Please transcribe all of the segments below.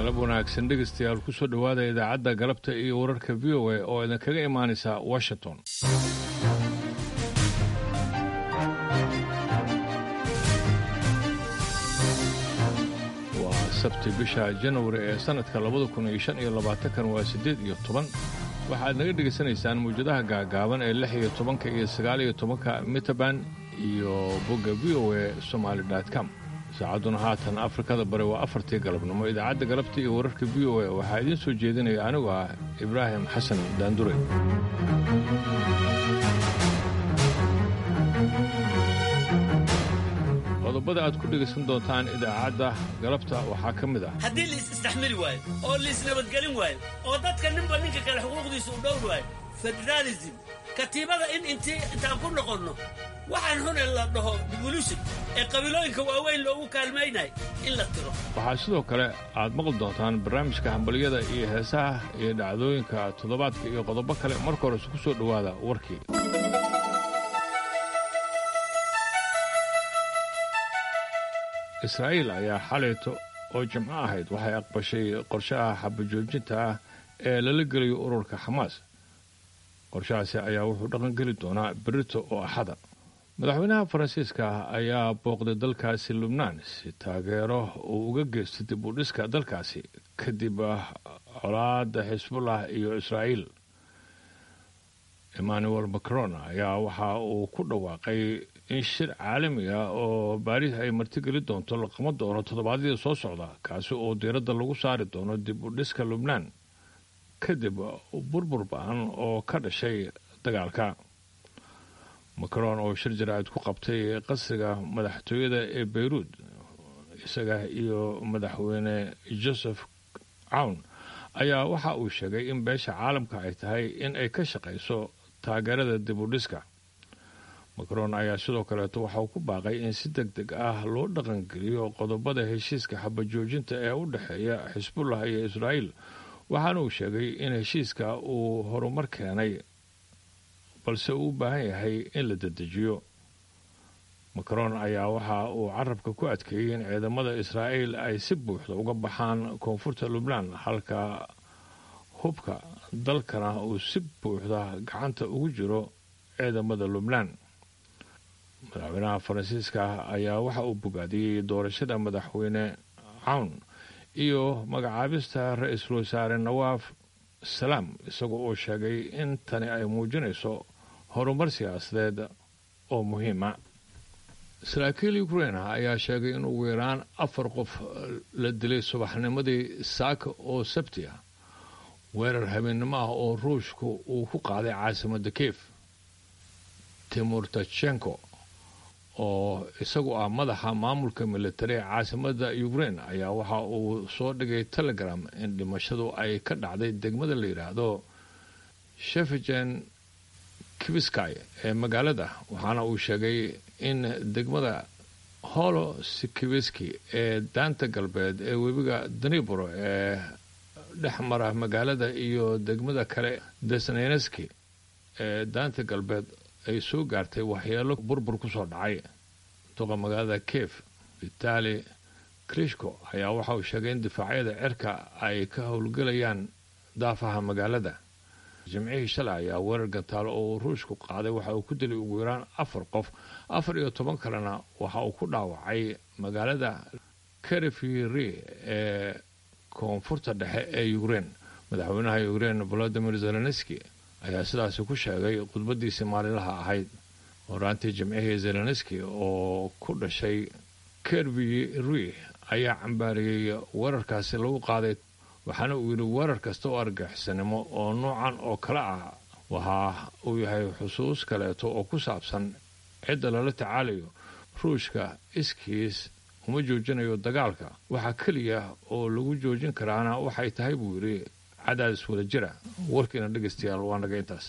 galab wanaagsan dhegaystayaal ku soo dhowaada idaacadda galabta iyo wararka v o a oo idinkaga imaanaysa washington waa sabti bisha janwari ee sannadka labada kun iyo shan iyo labaatankan waa siddeed iyo toban waxaad naga dhegaysanaysaan mawjadaha gaagaaban ee lix iyo tobanka iyo sagaal iyo tobanka mitaban iyo bogga v o a somaali com saacadduna haatan afrikada bari waa afartii galabnimo idaacadda galabta iyo wararka v o a waxaa idiin soo jeedinaya anigu ah ibraahim xasan daandure qodobada aad ku dhegaysan doontaan idaacadda galabta waxaa ka mid ah haddii lais istaxmili waayo oo laisnabadgelin waayo oo dadka ninba ninka kale xuquuqdiisa u dhowr waayo federaalism katiibada in intii intaan ku noqonno waxaan hune la dhaho devolution ee qabiilooyinka waaweyn loogu kaalmaynay in la tiro waxaa sidoo kale aad maqli doontaan barnaamijka hambalyada iyo heesaha iyo dhacdooyinka toddobaadka iyo qodobo kale marka horese ku soo dhowaada warkii israa'iil ayaa xalayto oo jimco ahayd waxay aqbashay qorshaha xabajoojinta ah ee lala gelayo ururka xamaas qorshahaasi ayaa wuxuu dhaqangeli doonaa berito oo axada madaxweynaha faransiiska ayaa booqday dalkaasi lubnaan si taageero uu uga geysto dib u dhiska dalkaasi kadib colaada xisbullah iyo israa'iil emmanuel macron ayaa waxa uu ku dhawaaqay in shir caalami ah oo baariis ay martigeli doonto la qaban doono toddobaadyada soo socda kaasi oo diiradda lagu saari doono dib u dhiska lubnaan kadib burbur ba-an oo ka dhashay dagaalka macron oo shir jaraa'id ku qabtay qasriga madaxtooyada ee beyruud isaga iyo madaxweyne joseph cawn ayaa waxa uu sheegay in beesha caalamka ay tahay in ay ka shaqayso taageerada dib u dhiska macron ayaa sidoo kaleeto waxa uu ku baaqay in si deg deg ah loo dhaqangeliyo qodobada heshiiska xabajoojinta ee u dhexeeya xisbullah iyo israa'iil waxaana uu sheegay in heshiiska uu horumar keenay balse uu u baahan yahay in la dedejiyo macron ayaa waxa uu carabka ku adkeeyey in ciidamada israa'iil ay si buuxda uga baxaan koonfurta lubnaan halka hubka dalkana uu si buuxda gacanta ugu jiro ciidamada lubnaan madaxweynaha faransiiska ayaa waxa uu bogaadiyey doorashada madaxweyne cawn iyo magacaabista ra-iisul wasaare nawaaf salaam isagoo uu sheegay in tani ay muujinayso horumar siyaasadeed oo muhiima saraakiil ukrain ayaa sheegay in ugu yaraan afar qof la dilay subaxnimadii saaka oo sabti ah weerar habeennimo ah oo ruushku uu ku qaaday caasimadda kiev timur tachenko oo isagu ah madaxa maamulka militari ee caasimadda ukrain ayaa waxa uu soo dhigay telegram in dhimashadu ay ka dhacday degmada la yidhaahdo shefijen kibiskay ee magaalada waxaana uu sheegay in degmada holo sikibiski ee daanta galbeed ee webiga danibro ee dhex mara magaalada iyo degmada kale desneneski ee daanta galbeed ay soo gaartay waxyeelo burbur ku soo dhacay duqa magaalada kiev vitali krishko ayaa waxa uu sheegay in difaacyada cirka ay ka howlgelayaan daafaha magaalada jimcihii shalay ayaa weerar gantaalo oo ruushku qaaday waxa uu ku dilay ugu yaraan afar qof afar iyo toban kalena waxa uu ku dhaawacay magaalada kerefiri ee koonfurta dhexe ee ukrein madaxweynaha ukrein volodimir zelenski ayaa sidaasi ku sheegay khudbadiisii maalinlaha ahayd horaantii jimcihii zelenski oo ku dhashay kerviri ayaa cambaariyey weerarkaasi lagu qaaday waxaana uu yidhi weerar kasta oo argixisannimo oo noocan oo kale ah waxa uu yahay xusuus kaleeto oo ku saabsan cidda lala tacaalayo ruushka iskiis uma joojinayo dagaalka waxaa keliya oo lagu joojin karaana waxay tahay buu yidhi cadaadis wada jira warkiina dhegaystayaal waa naga intaas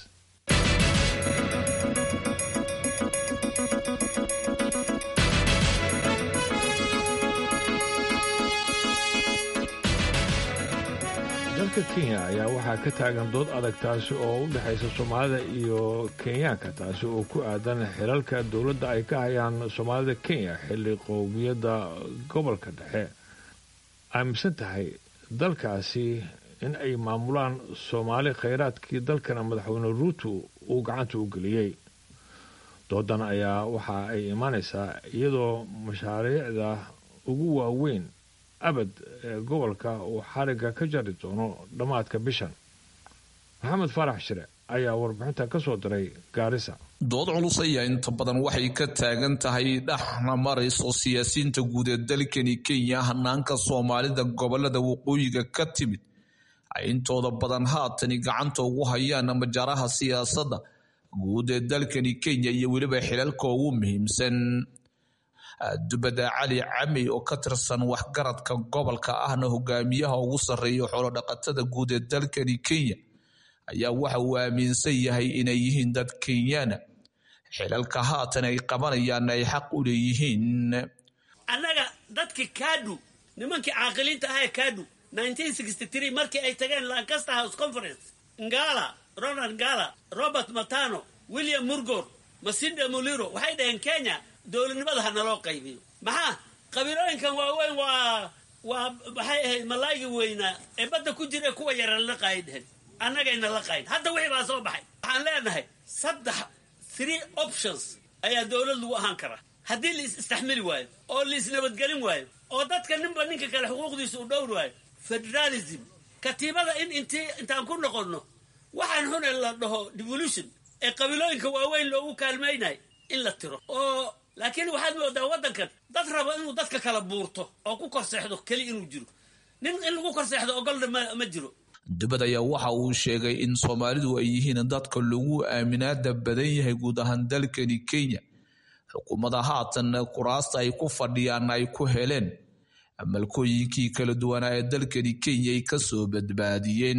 dalka kenya ayaa waxaa ka taagan dood adag taasi oo u dhexaysa soomaalida iyo kenyaanka taasi oo ku aadan xilalka dowladda ay ka hayaan soomaalida kenya xilli qowmiyadda gobolka dhexe aaminsan tahay dalkaasi in ay maamulaan soomaali khayraadkii dalkana madaxweyne ruuto uu gacanta u geliyey doodan ayaa waxa ay imaanaysaa iyadoo mashaariicda ugu waaweyn abad ee gobolka uu xarigga ka jari doono dhammaadka bishan maxamed faarax shire ayaa warbixinta ka soo diray gaarisa dood culus ayaa inta badan waxay ka taagan tahay dhexna marayso siyaasiyiinta guud ee dalkani kenya hanaanka soomaalida gobolada waqooyiga ka timid ay intooda badan haatani gacanta ugu hayaan majaaraha siyaasadda guud ee dalkani kenya iyo weliba xilalka ugu muhiimsan dubada cali cami oo ka tirsan waxgaradka gobolka ahna hogaamiyaha ugu sarreeya xoolodhaqatada guud ee dalkani kenya ayaa waxa uu aaminsan yahay inay yihiin dad kenyana xilalka haatan ay qabanayaan ay xaq u leeyihiin annaga dadkii kaadhu nimankii caaqiliinta ahae kaadhu markii ay tageen lancaster house conference ngala ronald ngala robert matano william murgor masinde muliro waxay dhaheen kenya dowladnimada ha naloo qaybiyo maxaa qabiilooyinkan waaweyn waa waa maxay ahayd malaaygi weynaa ee badda ku jira kuwa yara la qaay dhehen annagayna la qayn hadda wixii baa soo baxay waxaan leenahay saddex three options ayaa dowlad lagu ahaan karaa haddii la is istaxmili waayo oo la isnabadgelin waayo oo dadka ninba ninka kale xuquuqdiisa u dhowr waayo federalism katiibada in intii intaan ku noqonno waxaan xune la dhaho devolution ee qabiilooyinka waaweyn loogu kaalmaynayo in la tiro oo laakiin waxaad moodaa waddankan dad raba inuu dadka kala buurto oo ku korseexdo keli inuu jiro nin in lagu korseexdo ogolna ma jiro dubad ayaa waxa uu sheegay in soomaalidu ay yihiin dadka lagu aaminaada badan yahay guud ahaan dalkani kenya xukuumada haatan kuraasta ay ku fadhiyaan ay ku heleen malkooyinkii kala duwanaa ee dalkani kenya ay kasoo badbaadiyeen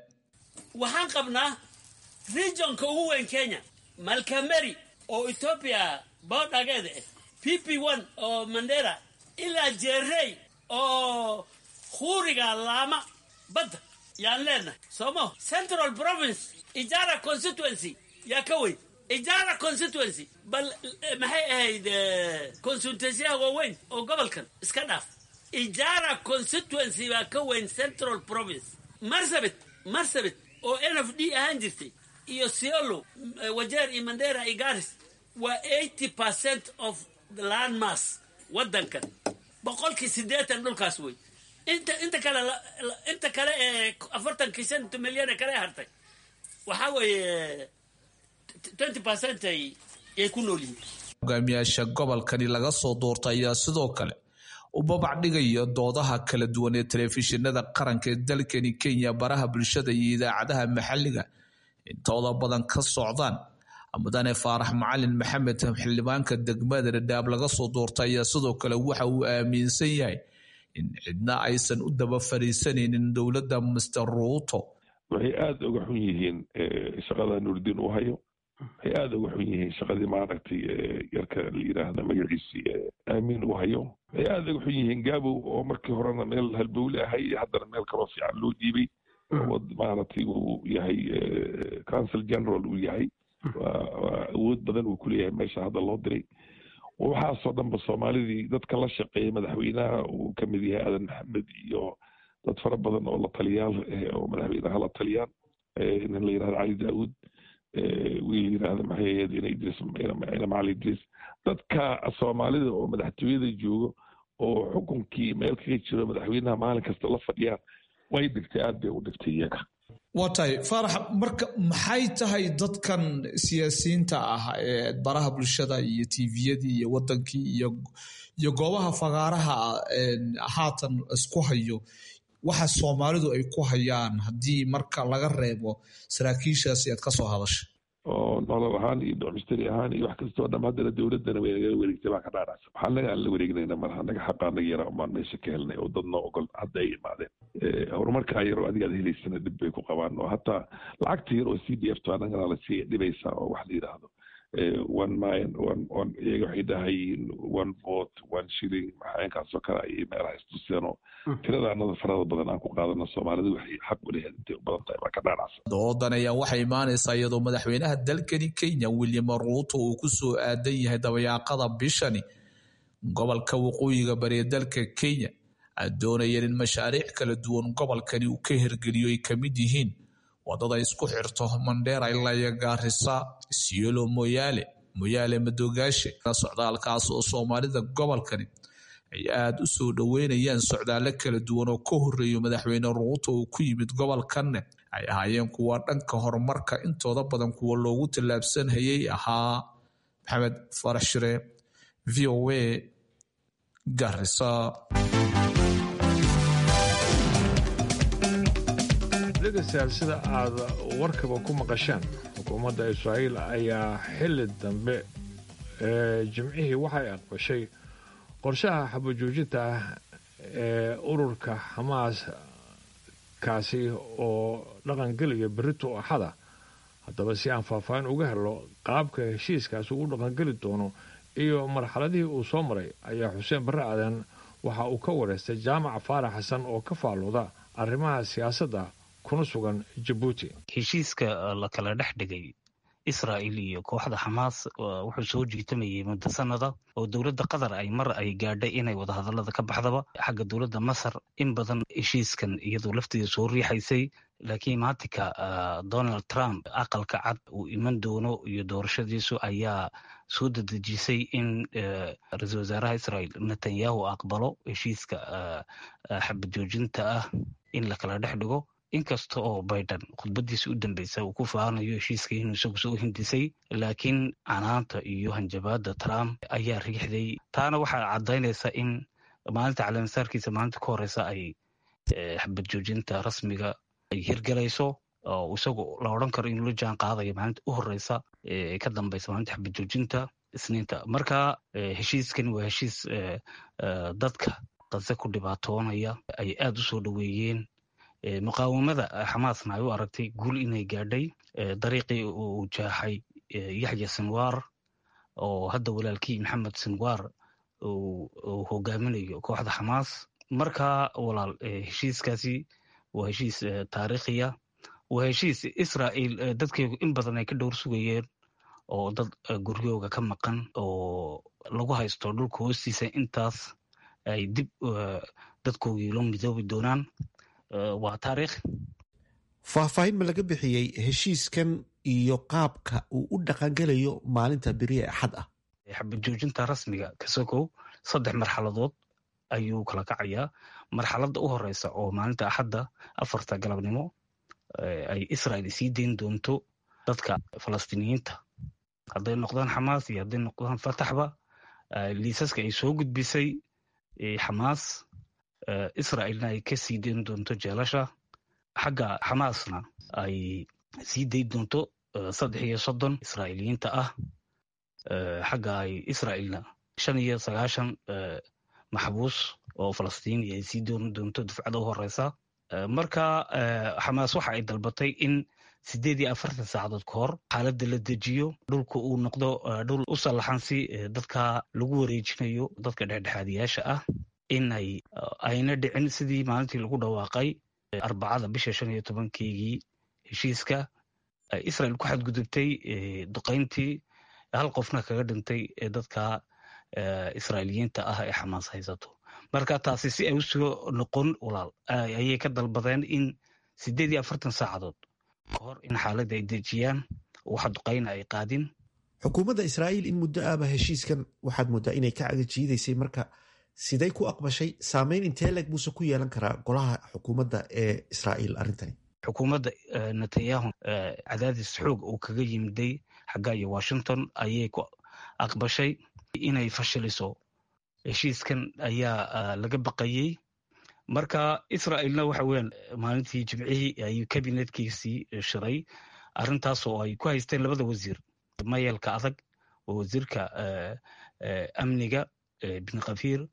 waxaan qabnaa regionka ugu weyn kenya malkameri oo ethoobia boodhageeda ah p p one oo mandera ilaa jerey oo huuriga laama badda yaan leenahay sooma central province ijara constituency yaa ka weyn ijara constituency bal maxay ahayd consultansiyaha waaweyn oo gobolkan iska dhaaf ijara constituency baa ka weyn central province marsabit marsabit oo n f d ahaan jirtay iyo siolo wajeer iyo mandera iyo garis waa eighty percent of the land mass waddankan boqolkii siddeetan dhulkaas wey inta inta kale inta kale ee afartankii shanta milyan ee kale hartay waxaa weeye twenty percent ay yay ku nool yihiin hogaamiyaasha gobolkani laga soo doorta ayaa sidoo kale u babac dhigaya doodaha kala duwan ee telefishinada qaranka ee dalkani kenya baraha bulshada iyo idaacadaha maxalliga intooda badan ka socdaan mudane faarax macalin maxamed xildhibaanka degmada dhadhaab laga soo doorta ayaa sidoo kale waxa uu aaminsan yahay in cidna aysan u daba fariisanaynin dowladda master ruuto waxay aada uga xun yihiin shaqada nuurdiin uu hayo waxay aada uga xun yihiin shaqadii maaragtay yarka la yidhaahda magaciisii aamiin uu hayo waxay aada uga xun yihiin gaabow oo markii horena meel halbowle ahay iyo haddana meel kaloo fiican loo dhiibay oo maaragtay uu yahay council general uu yahay waa awood badan uu kuleeyahay meesha hadda loo diray waxaasoo dhanba soomaalidii dadka la shaqeeya madaxweynaha uu ka mid yahay aadan maxamed iyo dad fara badan oo la taliyaal oo madaxweynaha la taliyaan nin la yidhahda cali daawud wiil yidhahda maxay ahayd ina idris ina macali idris dadka soomaalida oo madaxtooyada joogo oo xukunkii meel kaga jiro madaxweynaha maalin kasta la fadhiyaan way dhigtay aad bay u dhigtay iyaga waa tahay faarax marka maxay tahay dadkan siyaasiyiinta ah ee baraha bulshada iyo tviyadii iyo wadankii iyo goobaha fagaaraha haatan isku hayo waxa soomaalidu ay ku hayaan haddii marka laga reebo saraakiishaasi aad ka soo hadashay oo nolol ahaan iyo domisteri ahaan iyo wax kastoo dham haddana dowladdana way nagala wareegtay baa ka dhaaracsa waxaa naga aan la wareegnayna malaha naga xaqaa naga yaraa umaan meesha ka helnay oo dadna ogol hadda ay imaadeen horumarkaa yar oo adiga ad helaysana dhib bay ku qabaan oo hataa lacagta yar oo c d f to anagana lasii dhibaysaa oo wax la yidhaahdo one mile one one iyaga waxay dhahayiin one vote one shilling maxayankaasoo kale ayay meelaha istuseen oo tirada anada farada badan aan ku qaadano soomaalida waxay xaq u leheed intay u badan tahay baa ka dhaanacsa doodan ayaa waxay imaanaysaa iyadoo madaxweynaha dalkani kenya william ruuto uu ku soo aadan yahay dabayaaqada bishani gobolka waqooyiga bari ee dalka kenya doonayeen in mashaariic kala duwan gobolkani uu ka hirgeliyo ay kamid yihiin wadada isku xirto mandheera ilaa iyo gaarisa sielo moyaale moyaale madoogaashe socdaalkaas oo soomaalida gobolkani ay aada u soo dhoweynayaan socdaalo kala duwan oo ka horeeyo madaxweyne ruuto uu ku yimid gobolkanne ay ahaayeen kuwa dhanka horumarka intooda badan kuwa loogu tallaabsanhayay ahaa maxamed farax shire v o a garisa dhegeystayaal sida aad warkaba ku maqasheen xukuumadda israa'iil ayaa xili dambe ee jimcihii waxay aqbashay qorshaha xabajoojinta ah ee ururka xamaas kaasi oo dhaqangelaya berito axada haddaba si aan faahfaahin uga helo qaabka heshiiskaasi uu dhaqangeli doono iyo marxaladihii uu soo maray ayaa xuseen barre aadan waxa uu ka wareystay jaamac faarax xasan oo ka faalooda arrimaha siyaasadda kuna sugan jabuuti heshiiska la kala dhex dhigay israa'il iyo kooxda xamaas wuxuu soo jiitamayay muddo sanada oo dowladda qatar ay mar ay gaadhay inay wadahadallada ka baxdaba xagga dowladda masar in badan heshiiskan iyadoo lafteeda soo riixaysay laakiin maatinka donald trump aqalka cad uu iman doono iyo doorashadiisu ayaa soo dedejisay in ra-iisul wasaaraha israel netanyahu aqbalo heshiiska xabad joojinta ah in la kala dhex dhigo inkasta oo biden khudbadiisa u dambeysa uu ku faanayo heshiiska inuu isagu soo hindisay laakiin canaanta iyo hanjabaada trump ayaa riixday taana waxaa caddaynaysa in maalinta caleemasaarkiisa maalinta ka horeysa ay xabad joojinta rasmiga ay hirgalayso oo isagu la odran karo inuu la jaan qaadayo maalinta u horeysa ee ka dambeysa maalinta xabad joojinta isniinta marka heshiiskani waa heshiis dadka qase ku dhibaatoonaya ay aada u soo dhoweeyeen muqaawamada xamaasna ay u aragtay guul inay gaadhay dariiqii uu jaaxay yaxya sinwar oo hadda walaalkii maxamed sinwar uu hogaaminayo kooxda xamaas marka walaal heshiiskaasi waa heshiis taariikhiya waa heshiis israel dadkeegu in badan ay ka dhowr sugayeen oo dad guryooga ka maqan oo lagu haysto dhulka hoostiisa intaas ay dib dadkoogii loo midoobi doonaan waa taariikh faahfaahin ma laga bixiyey heshiiskan iyo qaabka uu u dhaqangelayo maalinta beri ee axad ah xabad joojinta rasmiga kasokow saddex marxaladood ayuu kala kacayaa marxaladda u horeysa oo maalinta axadda afarta galabnimo ay israel sii dayn doonto dadka falastiiniyiinta hadday noqdaan xamaas iyo hadday noqdaan fataxba liisaska ay soo gudbisay xamaas israelna ay ka sii dayn doonto jeelasha xagga xamaasna ay sii dayn doonto saddex iyo soddon israa'iiliyiinta ah xagga ay israelna shan iyo sagaashan maxbuus oo falastiini ay sii doon doonto dufcada u horeysa marka xamaas waxa ay dalbatay in sideed iyo afartan saacadood ka hor xaaladda la dejiyo dhulka uu noqdo dhul u sallaxan si dadka lagu wareejinayo dadka dhexdhexaadiyaasha ah in ay ayna dhicin sidii maalintii lagu dhawaaqay arbacada bisha shan iyo tobankeygii heshiiska israel ku xadgudubtay duqayntii hal qofna kaga dhintay dadka israa'iiliyiinta ah ee xamaas haysato marka taasi si ay usoo noqon walaal ayay ka dalbadeen in sideed iyo afartan saacadood ka hor in xaaladda ay dejiyaan waxa duqayna ay qaadin xukuumadda israa'iil in muddo ahba heshiiskan waxaad mooddaa inay ka cagajiidaysay marka siday ku aqbashay saameyn intee leg buuse ku yeelan karaa golaha xukuumadda ee israa'iil arrintani xukuumadda netanyahu cadaadis xoog uu kaga yimiday xagga iyo washington ayay ku aqbashay inay fashiliso heshiiskan ayaa laga baqayey marka israa'iilna waxa weeyaan maalintii jimcihii ayuu kabinetkiisii shiray arrintaas oo ay ku haysteen labada wasiir mayelka adag oo wasiirka amniga bin kafiir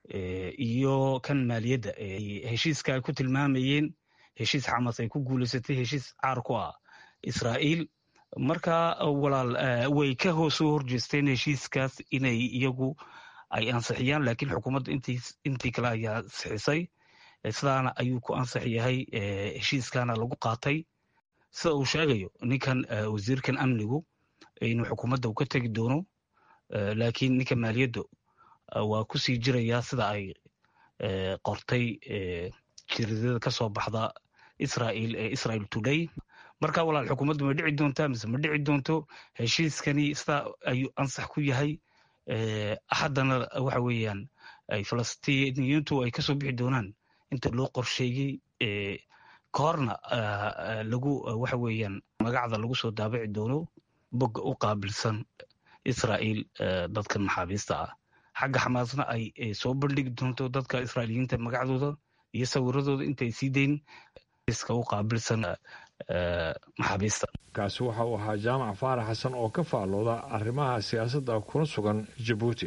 iyo kan maaliyadda heshiiska ay ku tilmaamayeen heshiis xamaas ay ku guulaysatay heshiis caar ku ah israa'iil marka walaal way ka soo horjeesteen heshiiskaas inay iyagu ay ansixiyaan laakiin xukuumadda intii kale ayaa sixisay sidaana ayuu ku ansix yahay heshiiskana lagu qaatay sida uu sheegayo ninkan wasiirkan amnigu inuu xukuumadda u ka tegi doono laakiin ninka maaliyadda waa kusii jirayaa sida ay qortay jiridada ka soo baxda israel ee israel today marka walaal xukuumaddu ma dhici doontaa mise ma dhici doonto heshiiskani sidaa ayuu ansax ku yahay haddana waxa weeyaan ay falastiiniyiintu ay kasoo bixi doonaan inta loo qorsheeyey kahorna lagu waxa weeyaan magacda lagu soo daabici doono bogga u qaabilsan israel dadkan maxaabiista ah xagga xamaasna ay soo bandhigi doonto dadka israailiyiinta magacdooda iyo sawiradooda intay sii dayn iska u qaabilsan maxaabiista kaasi waxa uu ahaa jaamac faarax xasan oo ka faallooda arrimaha siyaasadda kuna sugan jabuuti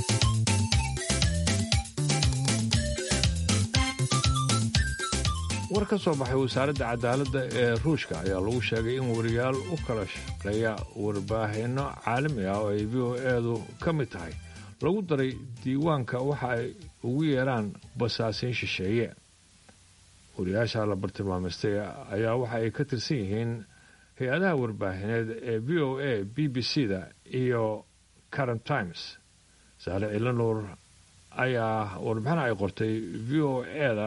war ka soo baxay wasaaradda cadaaladda ee ruushka ayaa lagu sheegay in wariyaal u kala shaqeeya warbaahinno caalami ah oo ay v o eedu ka mid tahay lagu daray diiwaanka waxa ay ugu yeeraan basaasiin shisheeye wariyaasha la bartilmaamaystay ayaa waxa ay ka tirsan yihiin hay-adaha warbaahineed ee v o a b b c da iyo current times saale cilanuur ayaa warbixin ay qortay v o eda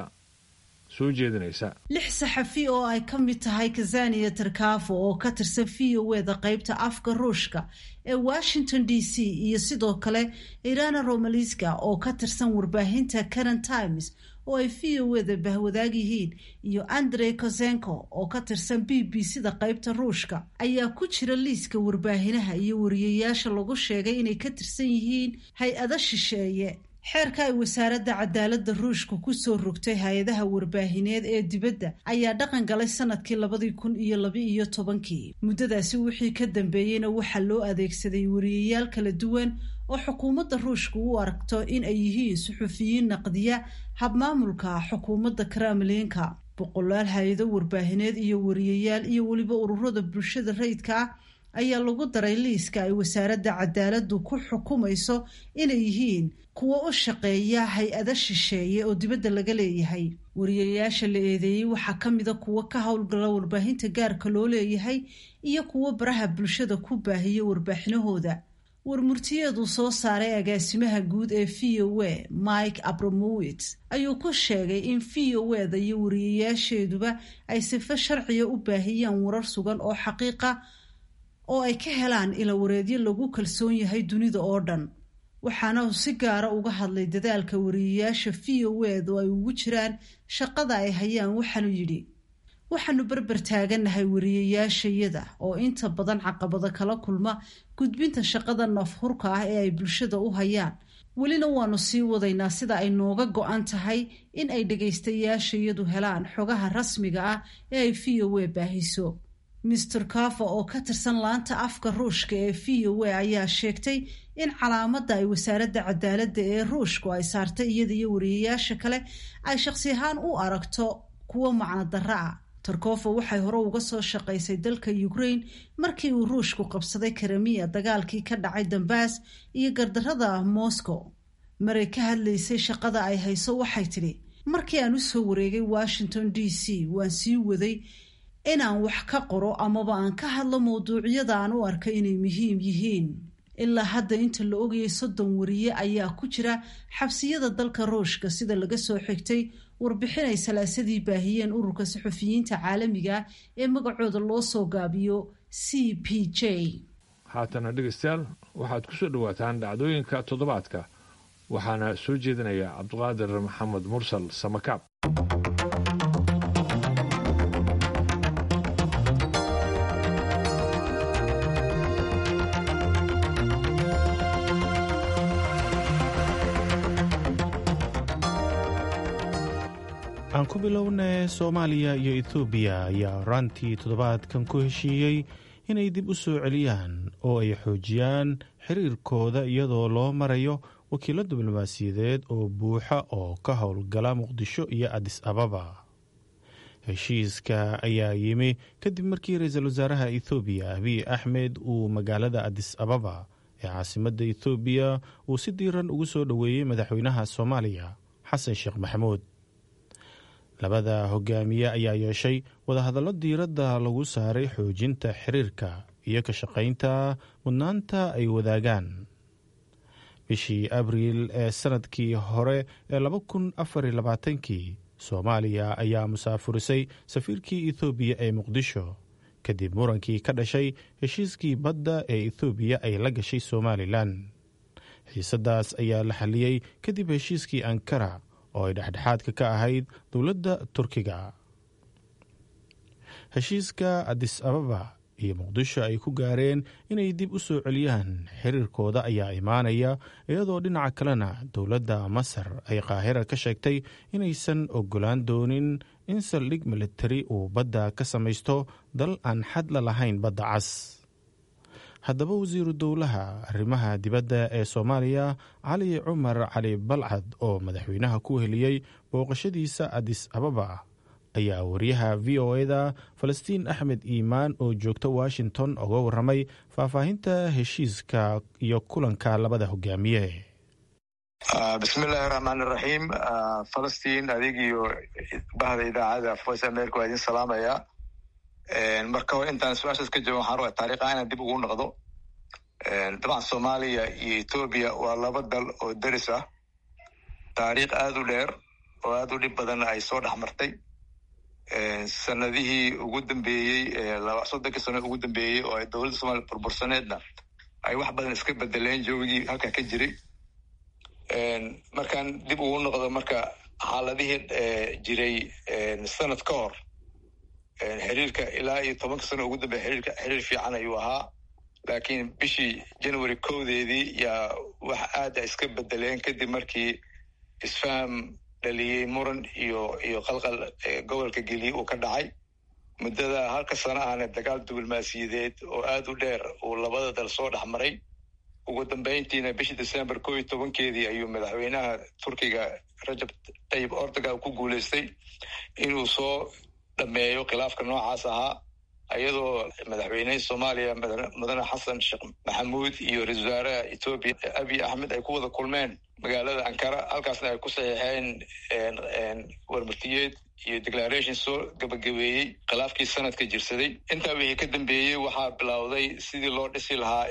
soo jeedinaysa lix saxafi oo ay ka mid tahay kazaniya tarkafo oo ka tirsan v o eda qaybta afka ruushka ee washington d c iyo sidoo kale irana romaliska oo ka tirsan warbaahinta current times oo ay v o eda bahwadaag yihiin iyo andrey kosenko oo ka tirsan b b c da qaybta ruushka ayaa ku jira liiska warbaahinaha iyo wariyayaasha lagu sheegay inay ka tirsan yihiin hay-ado shisheeye xeerka ay wasaaradda cadaaladda ruushka kusoo rogtay hay-adaha warbaahineed ee dibadda ayaa dhaqan galay sanadkii labadii kun iyo laba-iyo tobankii muddadaasi wixii ka dambeeyeyna waxaa loo adeegsaday wariyayaal kala duwan oo xukuumadda ruushka u aragto in ay yihiin suxufiyiin naqdiya habmaamulka xukuumadda kremlinka boqolaal hay-ado warbaahineed iyo wariyayaal iyo weliba ururada bulshada rayidka ah ayaa lagu daray liiska ay wasaaradda cadaaladdu ku xukumayso inay yihiin kuwo u shaqeeya hay-ado shisheeye oo dibadda laga leeyahay wariyayaasha la eedeeyey waxaa ka mida kuwo ka howlgala warbaahinta gaarka loo leeyahay iyo kuwo baraha bulshada ku baahiya warbaaxinahooda warmurtiyeedu soo saaray agaasimaha guud ee v o a mike abramowitz ayuu ku sheegay in v o eda iyo wariyayaasheeduba ay sifo sharciga u baahiyaan warar sugan oo xaqiiqa oo ay ka helaan ilawareedyo lagu kalsoon yahay dunida oo dhan waxaana uu si gaara uga hadlay dadaalka wariyayaasha v o edu ay ugu jiraan shaqada ay hayaan waxaanu yidhi waxaanu berber taagannahay wariyayaashayada oo inta badan caqabado kala kulma gudbinta shaqada nafhurka ah ee ay bulshada u hayaan welina waanu sii wadaynaa sida ay nooga go-an tahay in ay dhegaystayaashayadu helaan xogaha rasmiga ah ee ay v o a baahiso mister kafa oo ka tirsan laanta afka ruushka ee v o a ayaa sheegtay in calaamadda ay wasaaradda cadaaladda ee ruushku ay saartay iyada iyo wariyayaasha kale ay shakhsi ahaan u aragto kuwo macno darro ah tarkofo waxay hore uga soo shaqaysay dalka ukraine markii uu ruushku qabsaday karamiya dagaalkii ka dhacay dambas iyo gardarrada moscow maray ka hadlaysay shaqada ay hayso waxay tidhi markii aan usoo wareegay washington d c waan sii waday inaan wax ka qoro amaba aan ka hadlo mawduucyada aan u arka inay muhiim yihiin ilaa hadda inta la ogayay soddon wariye ayaa ku jira xabsiyada dalka ruushka sida laga soo xigtay warbixin ay salaasadii baahiyeen ururka saxufiyiinta caalamiga ee magacooda loo soo gaabiyo c p j haatana dhegaystayaal waxaad ku soo dhowaataan dhacdooyinka toddobaadka waxaana soo jeedinaya cabdiqaadir maxamed mursal samakaab aan ku bilownay soomaaliya iyo ethoobiya ayaa horaantii toddobaadkan ku heshiiyey inay dib u soo celiyaan oo ay xoojiyaan xiriirkooda iyadoo loo marayo wakiilo diblomaasiyadeed oo buuxa oo ka howlgala muqdisho iyo adis ababa heshiiska ayaa yimi kadib markii ra-iisul wasaaraha ethoobiya abiy axmed uu magaalada adis ababa ee caasimadda ethoobiya uu si diiran ugu soo dhoweeyey madaxweynaha soomaaliya xasan sheekh maxamuud labada hogaamiye ayaa yeeshay wadahadallo diiradda lagu saaray xoojinta xiriirka iyo ka shaqaynta mudnaanta ay wadaagaan bishii abriil ee sanadkii hore ee laba kun afar iyo labaatankii soomaaliya ayaa musaafurisay safiirkii ethoobiya ee muqdisho kadib murankii ka dhashay heshiiskii badda ee ethoobiya ay la gashay somalilan xiisadaas ayaa la xalliyey kadib heshiiskii ankara oo ay dhexdhexaadka ka ahayd dowladda turkiga heshiiska adis ababa iyo muqdisho ay ku gaareen inay dib u soo celiyaan xiriirkooda ayaa imaanaya iyadoo dhinaca kalena dowladda masar ay qaahira ka sheegtay inaysan ogolaan doonin in saldhig militari uu badda ka samaysto dal aan xad la lahayn badda cas haddaba wasiiru dowlaha arrimaha dibadda ee soomaaliya cali cumar cali balcad oo madaxweynaha ku heliyey booqashadiisa adis ababa ayaa wariyaha v o eda falastiin axmed iimaan oo joogta washington uga waramay faahfaahinta heshiiska iyo kulanka labada hogaamiye bismillahi raxmaan iraxiim falastiin adig iyo bahda idaacada voice america waa idin salaamaya marka hore intaan su-aashaas ka jooga waxaan rabaa taariikha inaan dib ugu noqdo dabcan soomaaliya iyo etoobiya waa laba dal oo deris ah taariikh aada u dheer oo aada u dhib badanna ay soo dhex martay sanadihii ugu dambeeyey soddonkii sano ugu dambeeyey oo ay dowladda soomaliya burbursaneedna ay wax badan iska bedeleen joogigii halkaa ka jiray markaan dib ugu noqdo marka xaaladihii jiray sanad ka hor xiriirka ilaa iyo tobanka sano ugu dambeya xiriirka xiriir fiican ayuu ahaa laakiin bishii january kowdeedii yaa wax aada iska bedeleen kadib markii isfaham dhaliyey muran iyo iyo qalqal gobolka geliye uu ka dhacay muddada halka sano ahna dagaal diblomaasiyadeed oo aada u dheer uu labada dal soo dhex maray ugu dambeyntiina bishii december koo iyo tobankeedii ayuu madaxweynaha turkiga rajab tayib ordogan ku guuleystay inuu soo dhameeyo khilaafka noocaas ahaa iyadoo madaxweynihii soomaaliya mudane xasan sheekh maxamuud iyo ra-isul wasaaraha etoobiya abiy axmed ay ku wada kulmeen magaalada ankara halkaasna ay ku saxiixeen warmartiyeed iyo declaration soo gabagabeeyey khilaafkii sanadka jirsaday intaa wixii ka dambeeyey waxaa bilowday sidii loo dhisi lahaa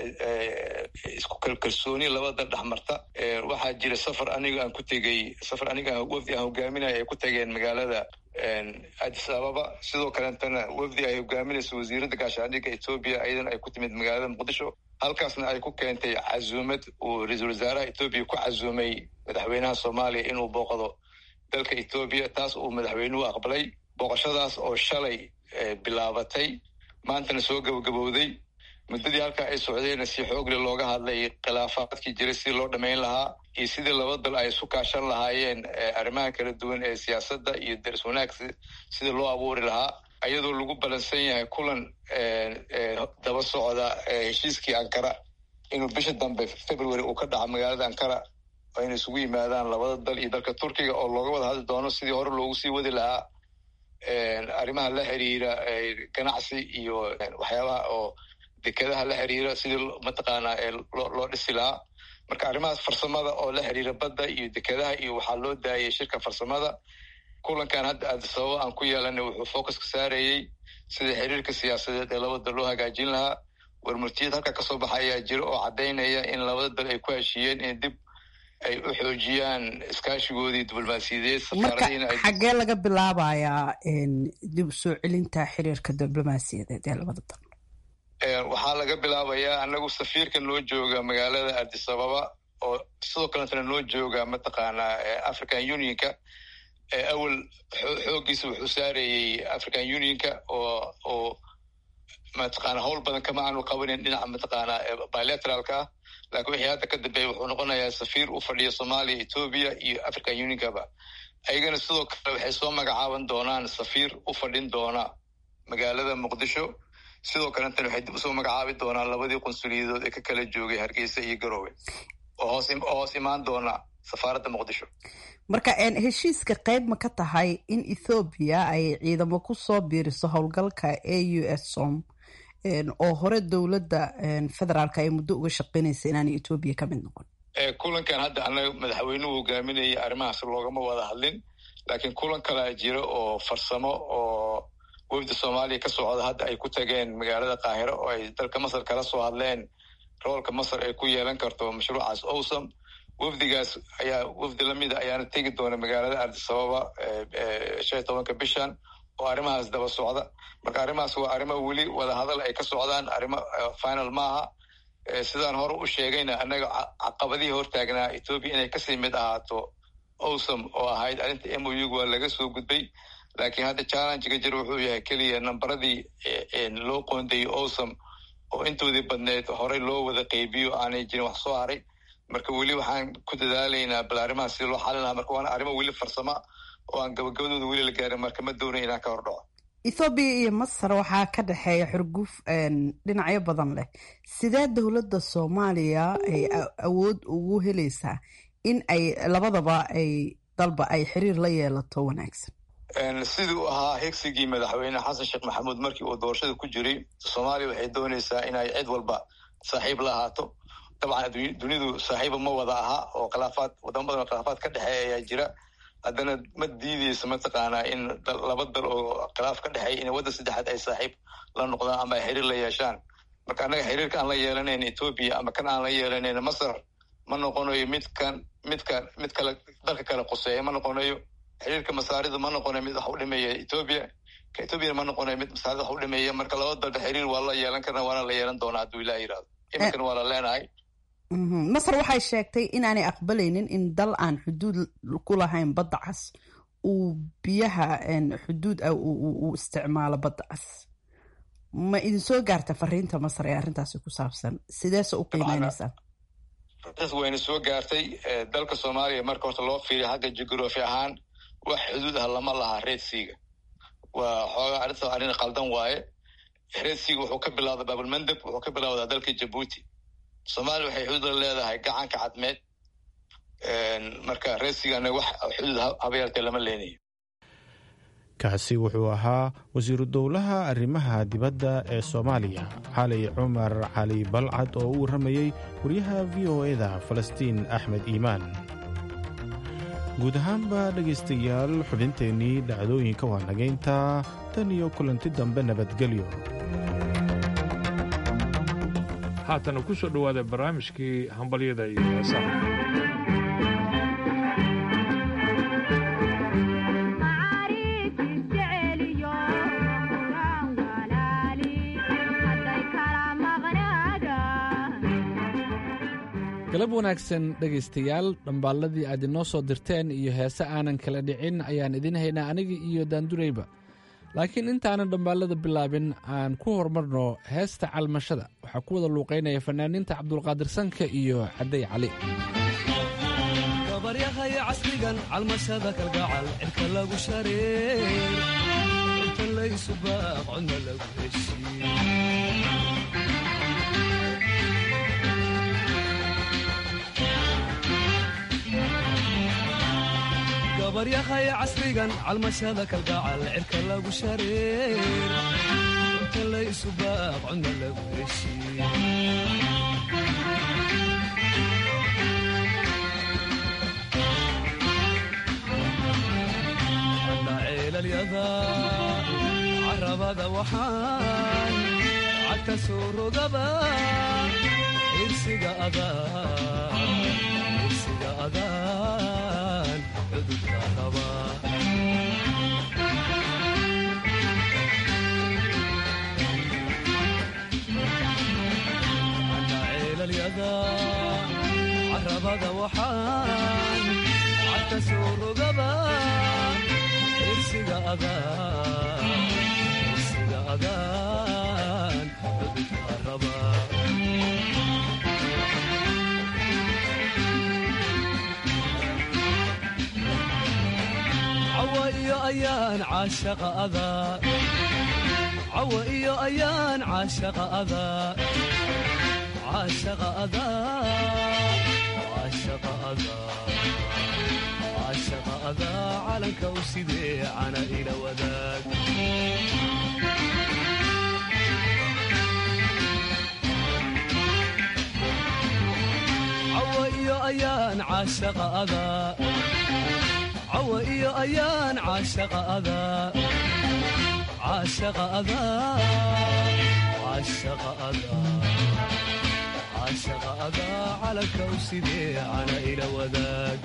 isku kalkalsooni labada dhexmarta waxaa jira safar aniga aan ku tegey safar aniga wafdi aan hogaaminaya ay ku tageen magaalada addis ababa sidoo kaleetana wafdi ay hogaaminayso wasiiradda gaashaandhigga etoobiya ayadan ay ku timid magaalada muqdisho halkaasna ay ku keentay casuumad uu ra-iisul wasaaraha etoobiya ku casuumay madaxweynaha soomaaliya inuu booqdo dalka etoobiya taas uu madaxweynuhu aqbalay booqashadaas oo shalay bilaabatay maantana soo gabagabowday muddadii halkaa ay socdeenna si xoogle looga hadlay khilaafaadkii jiray sidii loo dhammayn lahaa iyo sidii laba dal ay isu kaashan lahaayeen arrimaha kala duwan ee siyaasadda iyo daris wanaag sidii loo abuuri lahaa iyadoo lagu balansan yahay kulan daba socda heshiiskii ankara inuu bisha dambe february uu ka dhaco magaalada ankara oo inay isugu yimaadaan labada dal iyo dalka turkiga oo looga wada hadli doono sidii hore loogu sii wadi lahaa arrimaha la xiriira ganacsi iyo waxyaabaha oo dekedaha la xiriira sidii mataqaanaa loo dhisi lahaa marka arrimahaas farsamada oo la xiriira badda iyo dekedaha iyo waxaa loo daayay shirka farsamada kulankan hadda aadisababo aan ku yeelanay wuxuu focuska saarayey sida xiriirka siyaasadeed ee labada dal loo hagaajin lahaa warmurtiyad halka kasoo baxa ayaa jira oo caddaynaya in labada dal ay ku heshiiyeen in dib ay u xoojiyaan iskaashigoodii diblomaasiyadeed marka xaggee laga bilaabayaa dib usoo celinta xiriirka diblomaasiyadeed ee labada dal waxaa laga bilaabayaa anagu safiirka noo jooga magaalada addis ababa oo sidoo kaletana noo jooga mataqaanaa african unionka awel xooggiisa wuxuu saarayey african unionka oo oo mataqaana howl badan kama aanu qabanin dhinaca mataqaanaa bilateralka ah lakin wixii hadda ka dambeeya wuxuu noqonayaa safiir u fadhiya soomaaliya etoobiya iyo african unionkaba ayagana sidoo kale waxay soo magacaaban doonaan safiir u fadhin doona magaalada muqdisho sidoo kaletana waxay dib usoo magacaabi doonaan labadii qunsuliyadood ee ka kala joogay hargeysa iyo garowe oo hoos oo hoos imaan doona safaaradda muqdisho marka heshiiska qayb ma ka tahay in ethoobiya ay ciidamo ku soo biiriso howlgalka a u s som oo hore dowladda federaalka ay muddo uga shaqeynaysa inaanay etoobiya ka mid noqon kulankan hadda anaga madaxweynuhu hogaaminayay arrimahaas loogama wada hadlin laakiin kulan kalaa jira oo farsamo oo wafda soomaaliya ka socda hadda ay ku tageen magaalada qaahiro oo ay dalka masar kala soo hadleen roolka masar ay ku yeelan karto mashruucaas owsam wafdigaas ayaa wafdi lamida ayaana tegi doona magaalada ardisababa shan iyo tobanka bishan oo arrimahaas daba socda marka arrimahaas waa arrimo weli wadahadal ay ka socdaan arrimo final maaha sidaan hore u sheegayna annaga caqabadihii hortaagnaa etoobiya inay kasii mid ahaato owsam oo ahayd arrinta m o u waa laga soo gudbay laakiin hadda challengega jir wuxuu yahay keliya nambaradii loo qoondayey owsam oo intoodii badneed horey loo wada qeybiyo aanay jirin wax soo haray marka weli waxaan ku dadaalaynaa bal arrimahaas sida loo xalin lahaa marka waana arrimo weli farsama oo aan gabagabadooda weli la gaarin marka ma doonay inaan ka hordhaco ethoobiya iyo masar waxaa ka dhexeeya xurguf dhinacyo badan leh sidee dowladda soomaaliya ay awood ugu helaysaa in ay labadaba ay dalba ay xiriir la yeelato wanaagsan siduu ahaa higsigii madaxweyne xasan sheekh maxamuud markii uu doorashada ku jiray soomaaliya waxay doonaysaa inay cid walba saaxiib la ahaato dabcan dunidu saaxiiba ma wada aha oo khilaafaad wadamo badan oo khilaafaad ka dhexeeya ayaa jira haddana ma diideyso mataqaanaa in laba dal oo khilaaf ka dhexeeya in waddan saddexaad ay saaxiib la noqdaan ama ay xiriir la yeeshaan marka annaga xiriirka aan la yeelanayn etoobiya ama kan aan la yeelanayn masar ma noqonayo midkan midkan mid kale dalka kale quseeya ma noqonayo xiriirka masaarida ma noqonayo mid wax u dhimeeya etoobiya ka etoobiyana ma noqonayo mid masaarida wax u dhimeeya marka laba dalba xiriir waa la yeelan karna waana la yeelan doonaa hadduu ilaah yirahdo iminkana waa la leenahay masar waxay sheegtay inaanay aqbalaynin in dal aan xuduud ku lahayn badda cas uu biyaha xuduud ah uu isticmaalo badda cas ma idin soo gaarta fariinta masar ee arrintaasi ku saabsan sideese u qiimeynaysaa arrintaas wayna soo gaartay dalka soomaaliya marka horta loo fiiriya xagga jugraphy ahaan wax xuduud ah lama laha reedsiga waa xoogaa arrintaas arrin qaldan waaye reedsiga wuxuu ka bilowda baabulmandab wuxuu ka bilowdaa dalka jabuuti soomaaliya waxay xuduud la leedahay gacanka cadmeed marka reedsigana wax xuduud haba yartee lama leenayo kaasi wuxuu ahaa wasiiru dowlaha arrimaha dibadda ee soomaaliya cali cumar cali balcad oo u warramayey wariyaha v o eda falastiin axmed iimaan guud ahaanba dhegaystayaal xubinteennii dhacdooyinka waa nagaynta tan iyo kulanti dambe nabadgelyo haatana ku soo dhowaada barnaamijkii hambalyada iyo heesaha galab wanaagsan dhegaystayaal dhambaalladii aad inoo soo dirteen iyo heese aanan kala dhicin ayaan idiin haynaa aniga iyo daandurayba laakiin intaanan dhambaallada bilaabin aan ku horumarno heesta calmashada waxaa ku wada luuqaynaya fanaaniinta cabdulqaadir sanka iyo cadday cali gabaryahay casrigan calmashada kalgacal cirka lagu shareer inta laysu baaq codna lagu heshiy gabaryahay casrigan calmashada kalgacal cirka lagu shareer inta laysu baaq codna lagu heshiy ana ceelalyada carabada waxaan cagta soo rogaba irsiga adaan cudurka qaba ana ceelalyada carabada waxaan cagta soo rogaba irsiga adaan cudurka raba cawa iyo ayaan caashaqa adaa cawa iyo ayaan caashaqa adaa caashaqa adaa caashaqa adaa caashaqa adaa calanka u sidee cana ila wadaag cawa iyo ayaan caashaqa adaa cawa iyo ayaan caashaqa adaa caashaqa adaa caashaqa adaa caashaqa adaa calanka u sidee cana ila wadaag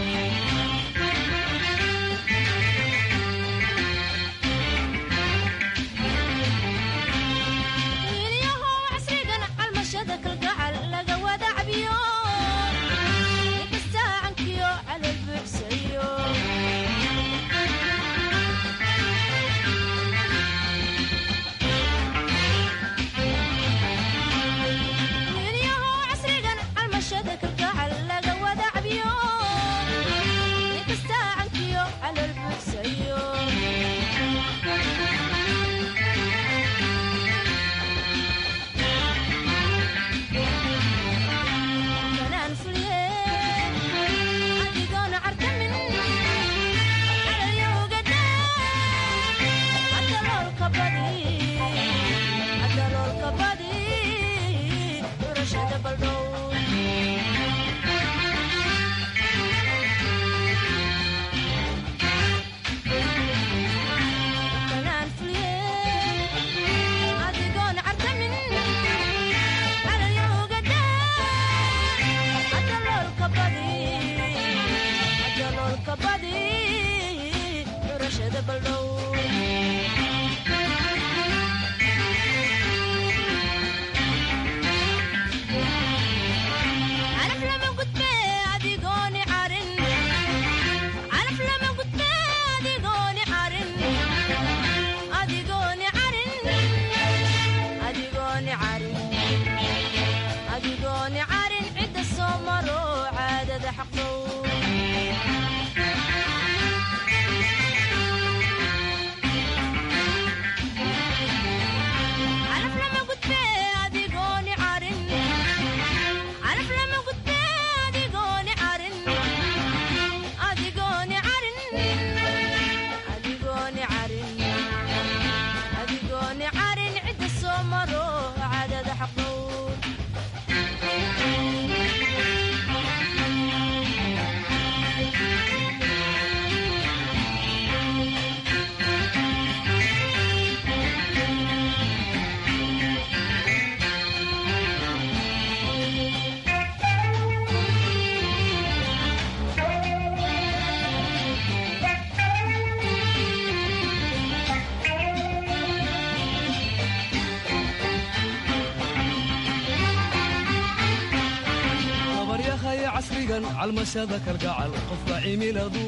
calmashada kalgacal qofka cimiladu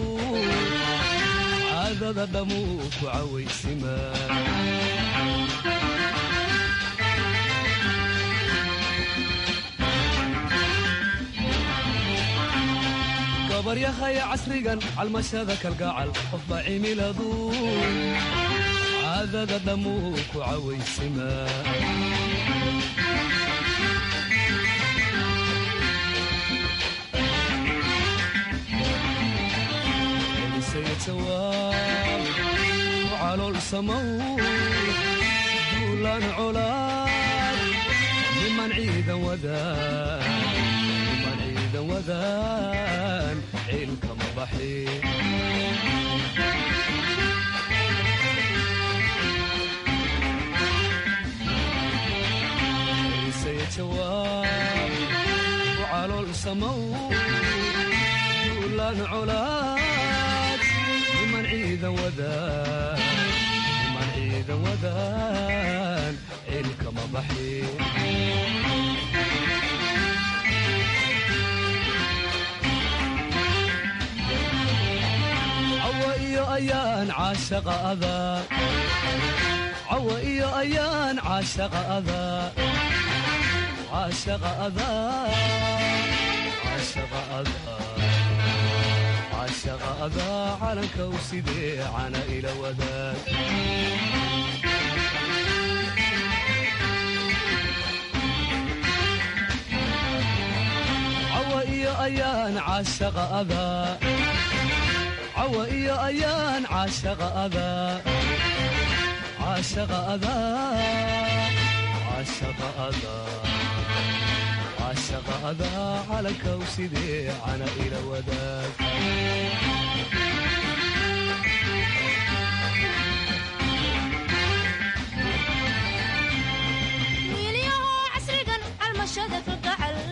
caadada dhammuu ku cawaysima gabaryahaya casrigan calmashada kalgacal qofba cimiladu caadada dhammuu ku cawaysima calool samow duulaan colaad niman ciidan wadaan ciilkama baxi jawaab calool samow duulaan colaad niman ciidan wadaan ciilkama baxi cawa iyo ayaan caashaqa adaa cawa iyo ayaan caashaqa adaa caashaqa adaa caashaqa adaa caashaqa adaa calanka u sidee cana ila wadaag cawa iyo ayaan caashaqa adaa cawa iyo ayaan caashaqa adaa caashaqa adaa caashaqa adaa caashaqa adaa calanka u sidee cana ila wadaag wiilyahow casrigan calmashada kalgacal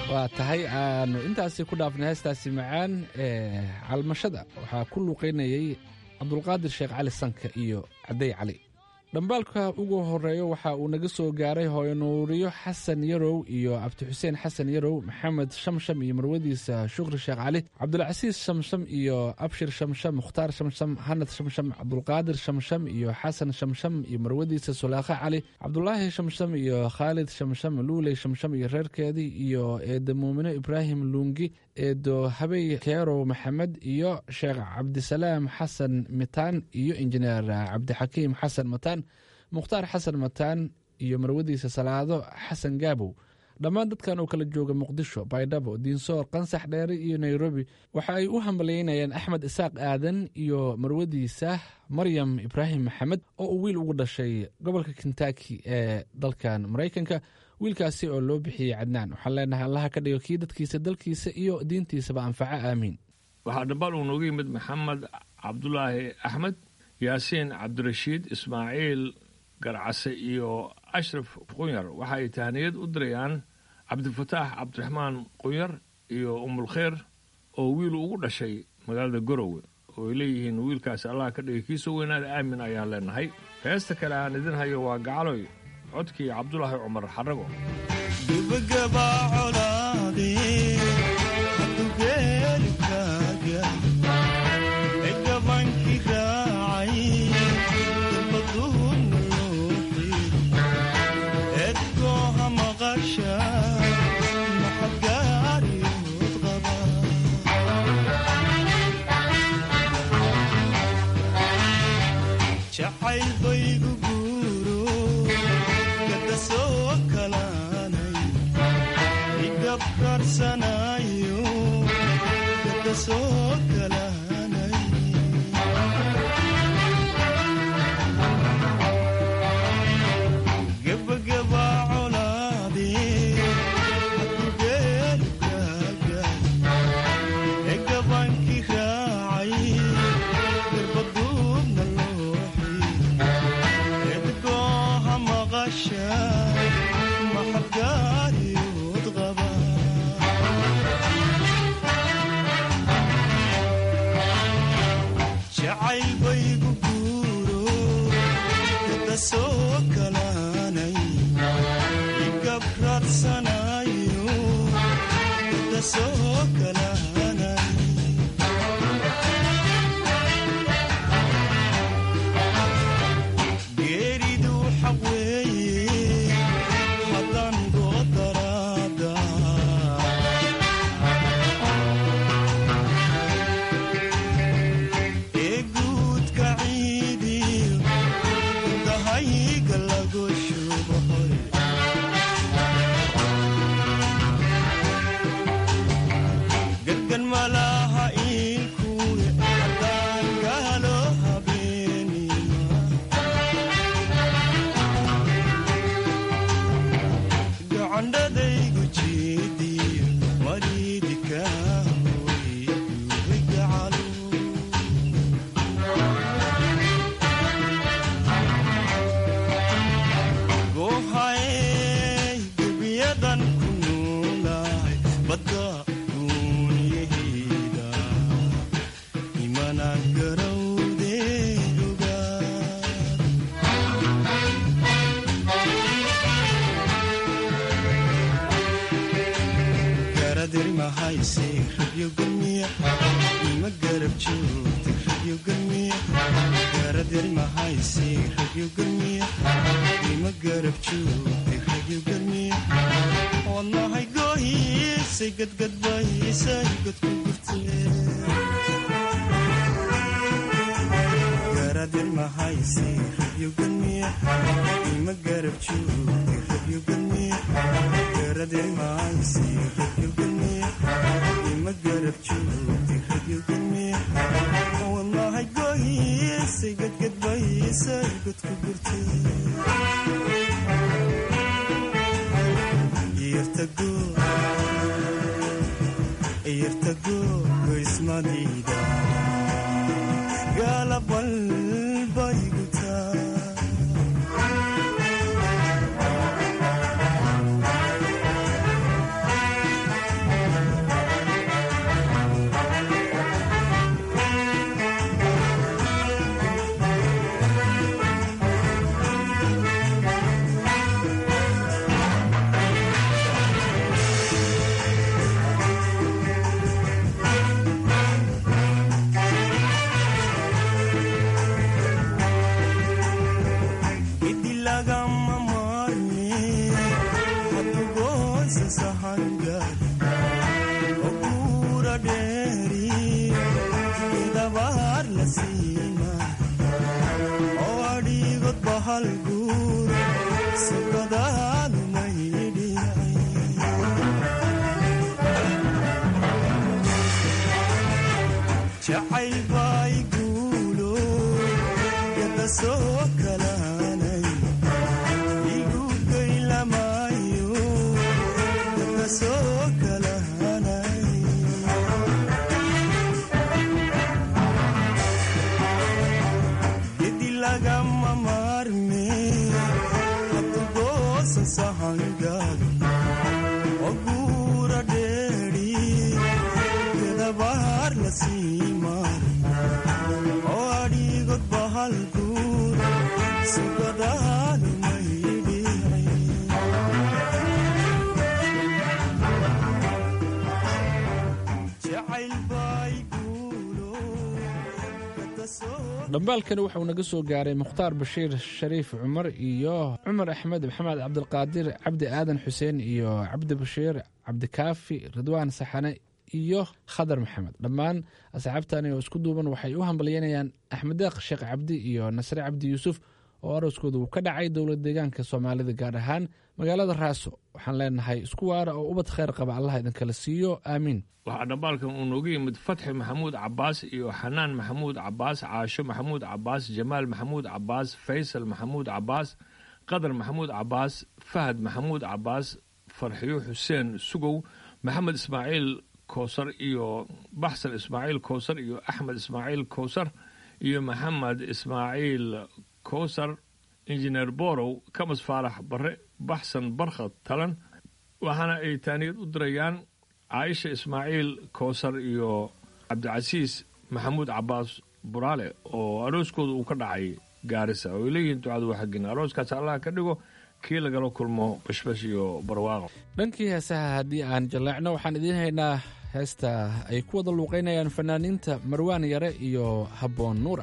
waa tahay aanu intaasi ku dhaafnay heestaasi macaan ee calmashada waxaa ku luuqaynayay cabdulqaadir sheekh cali sanka iyo cadey cali dhambaalka ugu horeeyo waxa uu naga soo gaaray hooyanuuriyo xasan yarow iyo cabdi xuseen xasan yarow maxamed shamsham iyo marwadiisa shukri sheekh cali cabdulcasiis shamsham iyo abshir shamsham mukhtaar shamsham hanad shamsham cabdulqaadir shamsham iyo xasan shamsham iyo marwadiisa sulaakhe cali cabdulaahi shamsham iyo khaalid shamsham luuley shamsham iyo reerkeedii iyo eeda muumino ibraahim luungi eedo habey keerow maxamed iyo sheekh cabdisalaam xasan mitaan iyo injineer cabdixakiim xasan mataan mukhtaar xasan mataan iyo marwadiisa salaado xasan gaabow dhammaan dadkan oo kala jooga muqdisho baydhabo diinsoor qansax dheere iyo nairobi waxa ay u hambalyeynayaan axmed isaaq aadan iyo marwadiisa maryam ibraahim maxamed oo uu wiil ugu dhashay gobolka kentaki ee dalkan maraykanka wiilkaasi oo loo bixiyey cadnaan waxaan leenahay allaha ka dhigo kii dadkiisa dalkiisa iyo diintiisaba anfaco aamiin waxaa dhambaal uu nooga yimid maxamed cabdulaahi axmed yaasiin cabdirashiid ismaaciil garcase iyo ashraf qunyar waxa ay tahniyad u dirayaan cabdifataax cabdiraxmaan qunyar iyo umulkheyr oo wiil ugu dhashay magaalada garowe oo ay leeyihiin wiilkaasi allah ka dhigay kiisoo weynaada aamin ayaan leenahay heesta kale aan idin hayo waa gacaloy codkii cabdulaahi cumar xarago jacaylbaygu guuro kada soo kalaanay igabkarsanayo kada soo kalaanay gebageba colaade hakugeelkaaga egabanki raacay garbaduubna looxi edgooha maqasha maxabgaariyood qaba jacaylbaygu guuro kada soo kalaanay igabradsanayo kada soo kalaanay geeridu xaq weeye haddaan goodaraada ee guudka ciidiyo dahayga lagu shubahoy gadgan malaha iilkuwe haddaan gaalo habeenima gacandhadaygu jeediyo mariidika hoygacalo goohay gebiyadan ku noolahay badda duuniyaheyda imana garawdeeduga garadirmahayse rabyo gamiya ima garab joogta rabyo gamiya garadirmahayse rabyo gamiya ima garab joogta rabyo gamiya wadnahay goohiisay gadgadbaysay godku gurtee garadirmahayse rabyo gamiya ima garab joogta rabyo gamiya garadirmahayse rabyo gamiya ima garab joogta rabyo gamiya wadnahay goohiisay gadgadbaysay godku gurtee iyartago goysmadida gaalabbalbayguta la siima oo adhiigod bahal guur sugadaadu maydhicay jacayl bay guulo gada soo kalaanay igu gaylamayo gada soo kalaanay gedi lagama maarme habtugoosa sahangaagi oo guura dheeri gedabaar la sii maari oo adhiigod bahal guur sugadaadu maydhicay jacayl bay guulo gada soo dhambaalkani wuxuu naga soo gaaray mukhtaar bashiir shariif cumar iyo cumar axmed maxamed cabdilqaadir cabdi aadan xuseen iyo cabdi bashiir cabdikaafi ridwaan saxane iyo khadar maxamed dhammaan asxaabtani oo isku duuban waxay u hambalyeynayaan axmed deeq sheekh cabdi iyo nasre cabdi yuusuf oo arooskooda uu ka dhacay dowlad deegaanka soomaalida gaar ahaan magaalada raaso waxaan leenahay isku waara oo ubad kheyr qaba allah idinkala siiyo aamiin waxaa dhambaalkan uu nooga yimid fatxi maxamuud cabaas iyo xanaan maxamuud cabaas caasho maxamuud cabaas jamaal maxamuud cabaas faysal maxamuud cabaas qadar maxamuud cabaas fahad maxamuud cabaas farxiyo xuseen sugow maxamed ismaaciil koosar iyo baxsan ismaaciil koosar iyo axmed ismaaciil koosar iyo maxamed ismaaciil koosar injineer borow kamas faarax bare baxsan barkhad talan waxaana ay taaniyad u dirayaan caaisha ismaaciil koosar iyo cabdicasiis maxamuud cabaas buraale oo arooskooda uu ka dhacay gaarisa oo ay leeyihiin ducadu waa xaggin arooskaas allah ka dhigo kii lagala kulmo bashbash iyo barwaaqo dhankii heesaha haddii aan jaleecno waxaan idiin haynaa heesta ay ku wada luuqaynayaan fanaaniinta marwaan yare iyo habboon nuura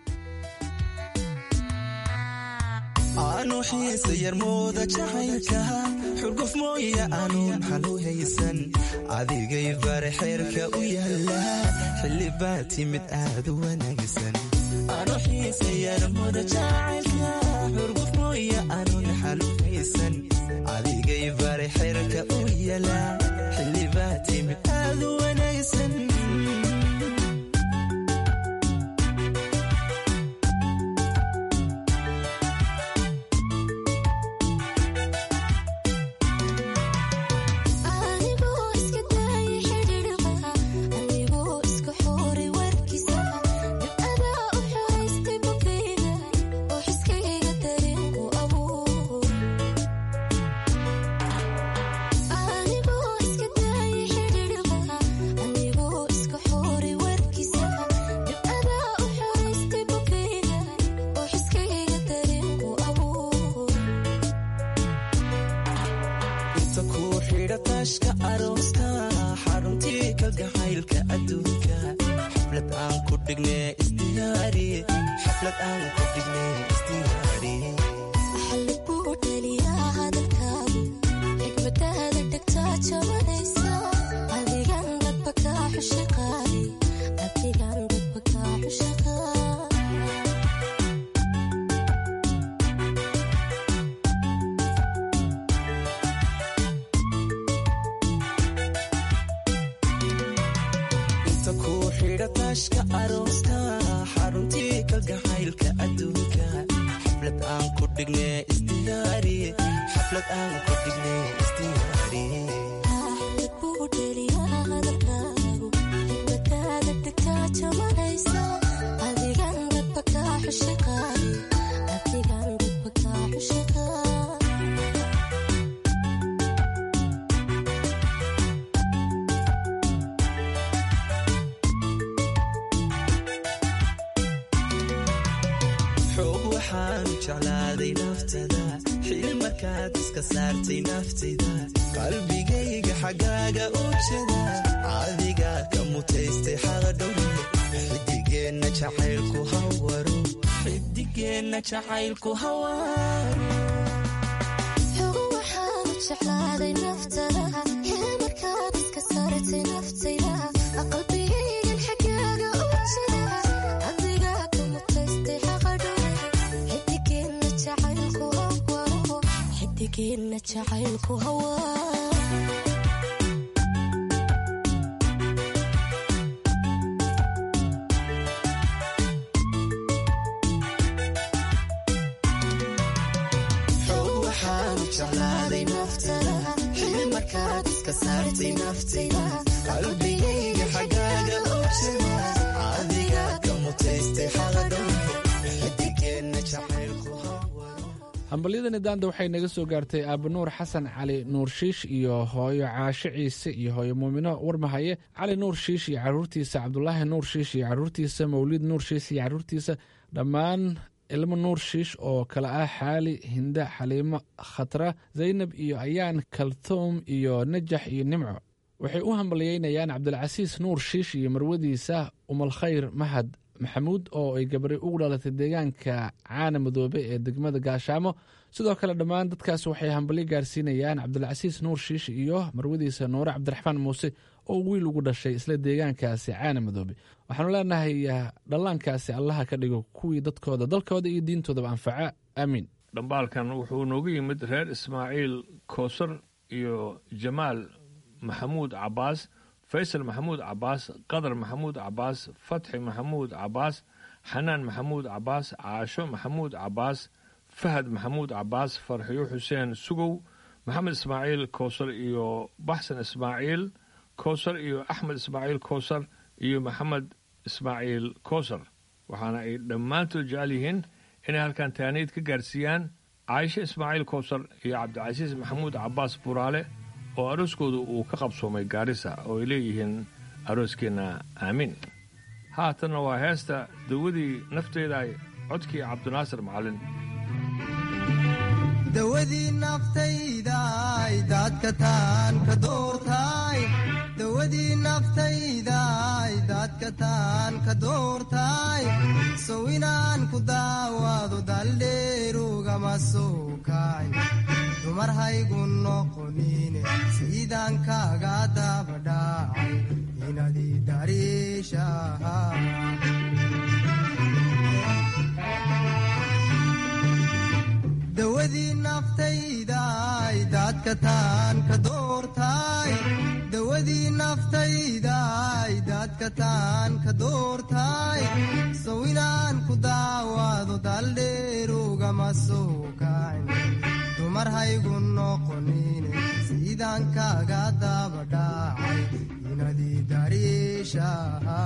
aanu xiisa yarmooda jacaylka xurguf mooya aanuun xalu haysan adigay bare xeerka u yaala xilli baa timid aad u wanaagsan aanu xiisa yarmooda jacaylka xurguf mooya aanuun xalu haysan adigay bare xeerka u yaala xilli baa timid aad u wanaagsan Anigoo iska daayay xidhiidhka anigoo iska xooray warkiisa dibcadaa u xoraystay bukayga oo xiskayga dareenku abuur anigoo iska daayay xidhiidhka anigoo iska xooray warkiisa dibcadaa u xoraystay bukayga oo xiskayga dareenku abuur inta kuu xidha taashka arooska xaruntii kalgacaylka adduunka xaflad aan ku dhigne isdiyaari xaflad aan ku dhigne isdiyaari xalli buu dhaliyaa hadalkaagu xikmadaada dhegtaa jabanaysa adigan dadba kaa xushaqaadi adigan dadba kaa xushaqaa inta kuu xidha taashka arooska xaruntii kalgacaylka adduunka xaflad aan ku dhigne isdiyaari xaflad aan ku dhigne isdiyaari xalli buu dhaliyaa hadalkaagu xikmadaada dhegtaa jabanaysa adigan dadba kaa xushaqaadi adigan dadba kaa xushaqaa xoog waxaanu jeclaaday naftada xil markaad iska saartay naftida qalbigayga xaggaaga u jeda adiga ka mutaystay xaqdhowre xidigeenna jacaylku hawaro xidigeenna jacaylku hawaro xogo waxaanu jeclaaday naftada hee markaad iska saartay naftayda qalbigaygan xaggaaga u jira xidigeenna jacaylku hawaa xoog waxaan jeclaaday naftada xil markaad iska saartay naftayda qalbigayga xaggaaga u jira adiga ka mutaystay xaladhow xidigeenna jacaylku hambalyadani daanda waxay naga soo gaartay aabanuur xasan cali nuur shiish iyo hooyo caasho ciise iyo hooyo muumino warmahaye cali nuur shiish iyo caruurtiisa cabdulaahi nuur shiish iyo caruurtiisa mawlid nuur shiish iyo caruurtiisa dhammaan ilmo nuur shiish oo kale ah xaali hinda xaliimo khatra zaynab iyo ayaan kaltuum iyo najax iyo nimco waxay u hambalyeynayaan cabdilcasiis nuur shiish iyo marwadiisa umalkhayr mahad maxamuud oo ay gabari ugu dhalatay deegaanka caana madoobe ee degmada gaashaamo sidoo kale dhammaan dadkaas waxay hambalyo gaarsiinayaan cabdilcasiis nuur shiish iyo marwadiisa nuure cabdiraxmaan muuse oo wiil ugu dhashay isla deegaankaasi caana madoobe waxaanu leenahay dhallaankaasi allaha ka dhigo kuwii dadkooda dalkooda iyo diintoodaba anfaca aamiin dhambaalkan wuxuu noogu yimid reer ismaaciil koosar iyo jamaal maxamuud cabaas faysal maxamuud cabaas qadar maxamuud cabaas fatxi maxamuud cabaas xanaan maxamuud cabaas caasho maxamuud cabaas fahad maxamuud cabaas farxiyo xuseen sugow maxamed ismaaciil koosar iyo baxsan ismaaciil koosar iyo axmed ismaaciil koosar iyo maxamed ismaaciil koosar waxaana ay dhammaantood jecel yihiin inay halkan taaniid ka gaarsiiyaan caaisho ismaaciil koosar iyo cabdicasiis maxamuud cabaas buraale oo arooskooda uu ka qabsoomay gaarisa oo ay leeyihiin arooskeenna aamiin haatanna waa heesta dawadii nafteeda ay codkii cabdinaasir macallin dawadii naftaydaay daadka taan ka doortaay dawadii naftaydaay daadka taan ka doortaay sow inaan ku daawaado daldheerugama soo kacay dumar haygu noqonine sidaan kaaga dabadhaacay inadii dariishaha dawadii naftaydaay daadka taan ka doortaay dawadii naftaydaay daadka taan ka doortaay sow inaan ku daawaado daldheerugama soo kacin dumar haygu noqonine sidaan kaaga dabadhaacay inadii dariishaha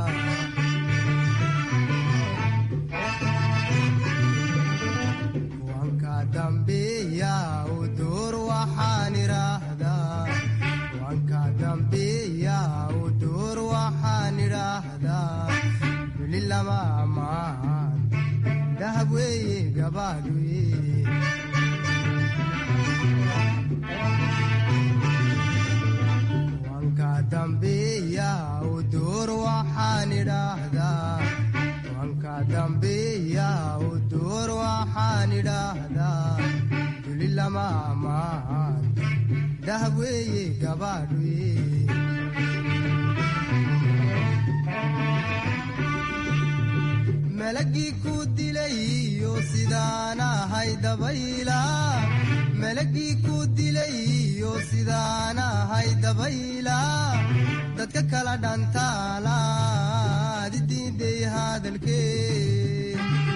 wanka dambeeya u door waxaan idhaahdaa wanka dambeeya u door waxaan idhaahdaa weli lama amaan dahab weeye gabaad weye wanka dambeeya u door waxaan idhaahdaa wanka dambeeya u door waxaan idhaahdaa duli lama amaan dahab weeye gabaadh weye malagii ku dilayo sidaan ahay dabayla malagii ku dilayo sidaan ahay dabayla dadka kala dhantaalaad diiday hadalkee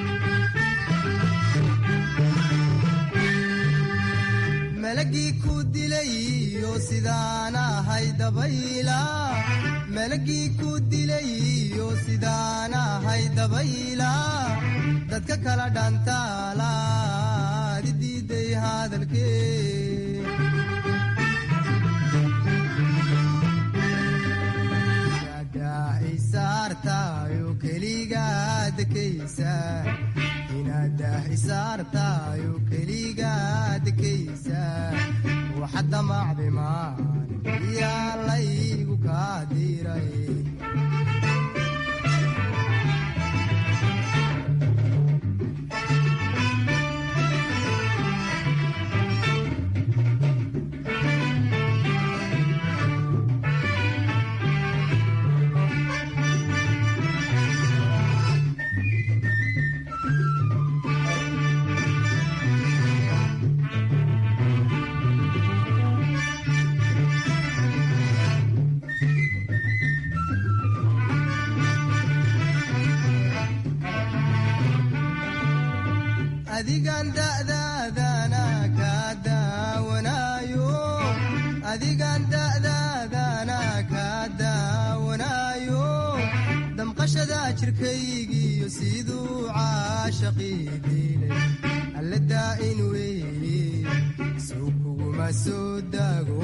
malagii ku dilayo sidaan ahay dabayla malagii ku dilayo sidaan ahay dabayla dadka kala dhantaalaad diiday hadalkee isaartayo keligaadkaysa inadah isaartayo keligaadkaysa waxad damacday maan yaa laygu kaa diray adigan da'daadana kaa daawanaayo adigan da'daadana kaa daawanaayo damqashada jirkaygiyo siduu caashaqii diilay alla daa'in weeye soo kuguma soo daago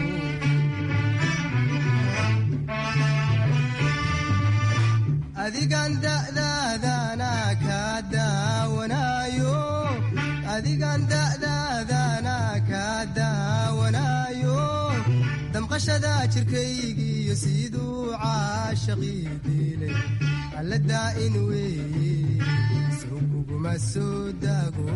adigan da'daadana kaa daawanaayo adigan da'daadana kaa daawanaayo damqashada jirkaygiyo siduu caashaqii diilay alla daa'in weeye soo kuguma soo daago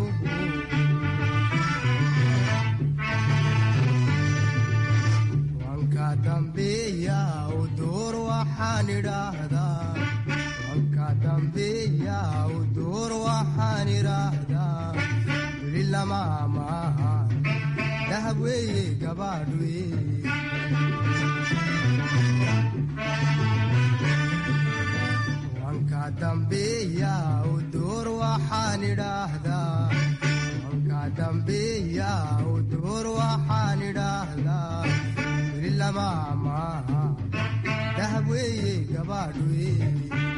wanka dambeeya u door waxaan idhaahdaa wanka dambeeya u door waxaan idhaahdaa weli lama maaha dahab weeye gabaadh weeye wanka dambeeya u door waxaan idhaahdaa wanka dambeeya u door waxaan idhaahdaa weli lama maaha dahab weeye gabaadh weeye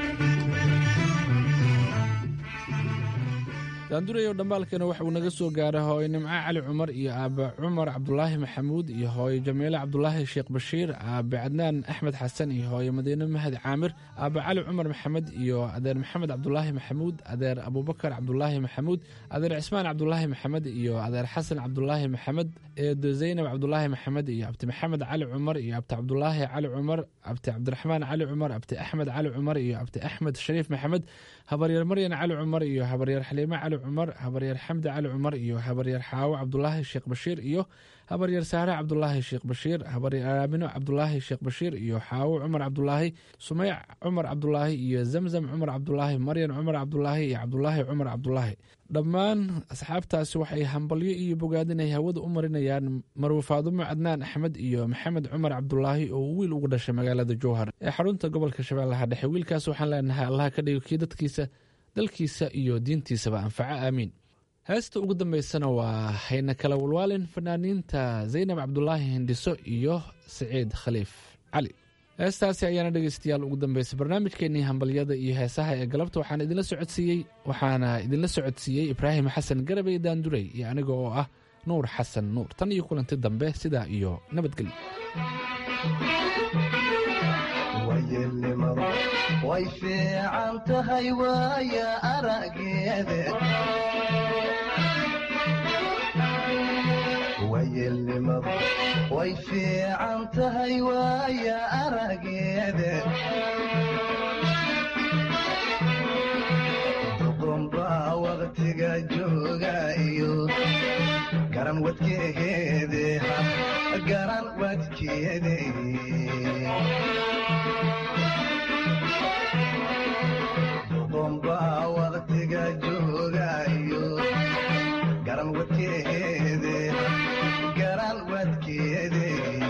daandurayow dhambaalkeena waxa uu naga soo gaaray hooyo nimco cali cumar iyo aabe cumar cabdulaahi maxamuud iyo hooyo jamiile cabdulaahi sheekh bashiir aabe cadnaan axmed xasan iyo hooyo madiine mahad caamir aabe cali cumar maxamed iyo adeer maxamed cabdulaahi maxamuud adeer abubakar cabdulaahi maxamuud adeer cismaan cabdulaahi maxamed iyo adeer xasan cabdulaahi maxamed eedo zaynab cabdulaahi maxamed iyo abti maxamed cali cumar iyo abti cabdulaahi cali cumar abti cabdiraxmaan cali cumar abti axmed cali cumar iyo abti axmed shariif maxamed habaryar maryan cali cumar iyo habaryar xaliime cali cumar habaryar xamdi cali cumar iyo habaryar xaawo cabdulaahi sheekh bashiir iyo habaryar saare cabdulaahi sheekh bashiir habaryar aamino cabdulaahi sheekh bashiir iyo xaawo cumar cabdulaahi sumeyc cumar cabdulaahi iyo zamzam cumar cabdulaahi maryan cumar cabdulaahi iyo cabdulaahi cumar cabdulaahi dhammaan asxaabtaasi waxay hambalyo iyo bogaadinay hawada u marinayaan marwe faadumo cadnaan axmed iyo maxamed cumar cabdulaahi oo wiil ugu dhashay magaalada jowhar ee xarunta gobolka shabeellaha dhexe wiilkaas waxaan leenahay allaha ka dhigo kii dadkiisa dalkiisa iyo diintiisaba anfaco aamiin heesta ugu dambeysana waa hayna kala walwaalin fanaaniinta zaynab cabdulaahi hindhiso iyo siciid khaliif cali heestaasi ayaana dhegeystayaal ugu dambeysay barnaamijkeenii hambalyada iyo heesaha ee galabta waxaan idinla socodsiiyey waxaana idinla socodsiiyey ibraahim xasan garabey daandurey iyo aniga oo ah nuur xasan nuur tan iyo kulanti dambe sidaa iyo nabadgelyo wayelnimadu way fiican tahay waaya arageede wayelnimadu way fiican tahay waaya arageede duqunbaa waqtiga jooga iyo garan wadkeede garan wadkeede duqunbaa waqtiga jooga iyo garan wadkeede garan wadkeede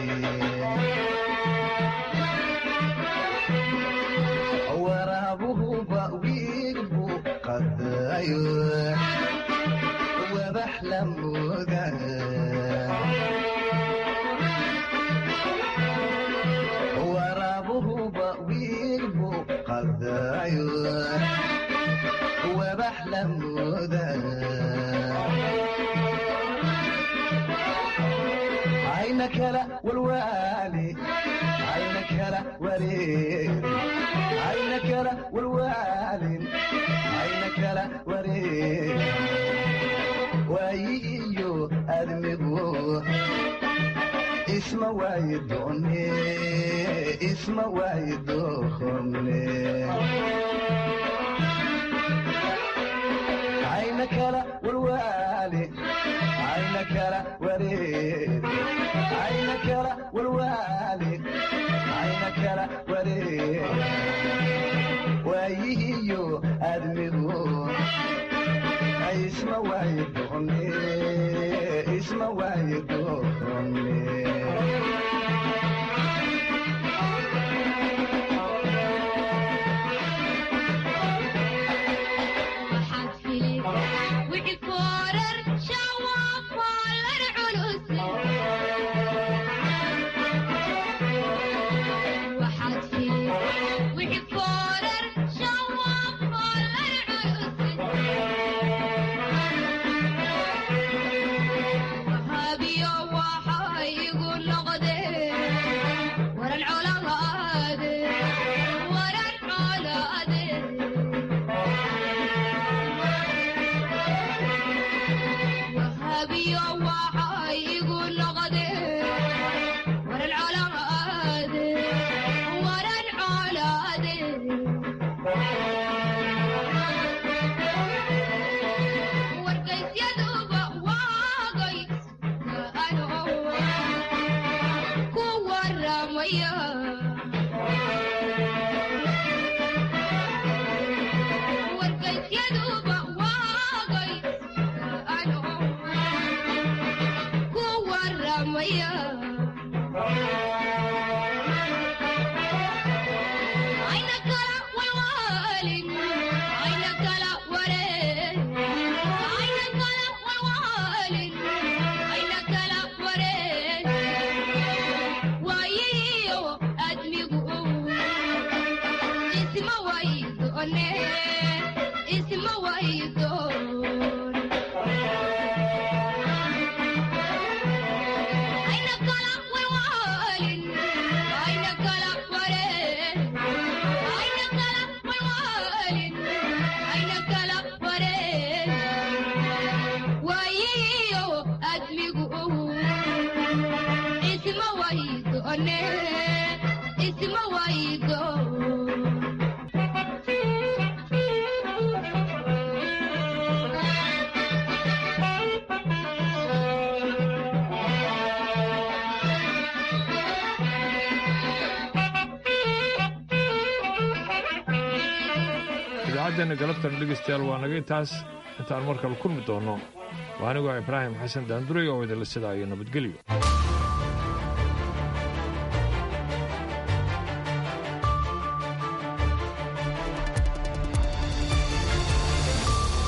waraabuhuba wiilbu qadayo wabax la mooda waraabuhuba wiilbu qadayo wabax la mooda ayna kala walwaali ayna kala wareeri ayna kala walwaalin ayna kala wareeri waayi iyo admigu isma waayi doone isma waayi doone ayna kala walwaali ayna kala wareeri ayna kala walwaali ayna kala wareeri waayihiyo admigu isma waayi doone isma waayi doone waxaad fili wixii ku idaacaddeena galabtan dhegaystayaal waa naga intaas intaan mar kale kulmi doonno waa anigoo ibraahim xasan daanduray oo idinla sidaa iyo nabadgelyo